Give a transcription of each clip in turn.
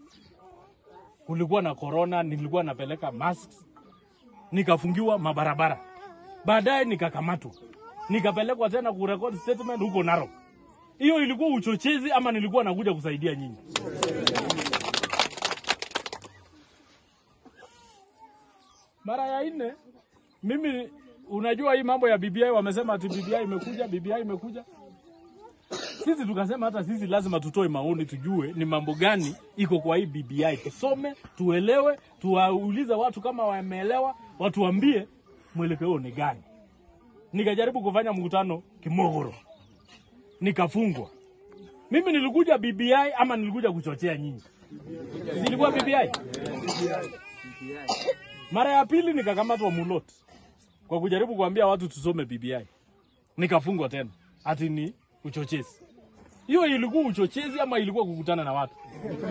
kulikuwa na corona, nilikuwa napeleka masks, nikafungiwa mabarabara. Baadaye nikakamatwa, nikapelekwa tena kurekodi statement huko Narok. Hiyo ilikuwa uchochezi ama nilikuwa nakuja kusaidia nyinyi? Mara ya nne mimi, unajua hii mambo ya BBI, wamesema ati BBI imekuja, BBI imekuja. Sisi tukasema hata sisi lazima tutoe maoni, tujue ni mambo gani iko kwa hii BBI, tusome, tuelewe, tuwaulize watu kama wameelewa, watuambie mwelekeo ni gani. Nikajaribu kufanya mkutano Kimogoro, nikafungwa. Mimi nilikuja BBI ama nilikuja kuchochea nyinyi? Zilikuwa BBI. Mara ya pili nikakamatwa Mulot kwa kujaribu kuambia watu tusome BBI, nikafungwa tena, ati ni uchochezi. Hiyo ilikuwa uchochezi ama ilikuwa kukutana na watu?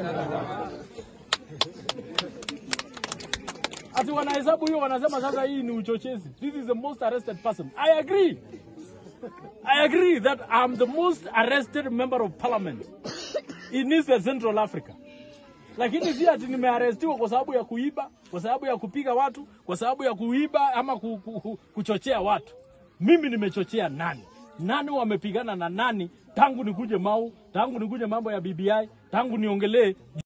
Ati wanahesabu hiyo, wanasema sasa hii ni uchochezi. This is the most arrested person. I agree. I agree that I'm the most arrested member of parliament in East and Central Africa. Lakini si ati nimearestiwa kwa sababu ya kuiba, kwa sababu ya kupiga watu, kwa sababu ya kuiba ama ku, ku, ku, kuchochea watu. Mimi nimechochea nani? Nani wamepigana na nani tangu nikuje Mau, tangu nikuje mambo ya BBI, tangu niongelee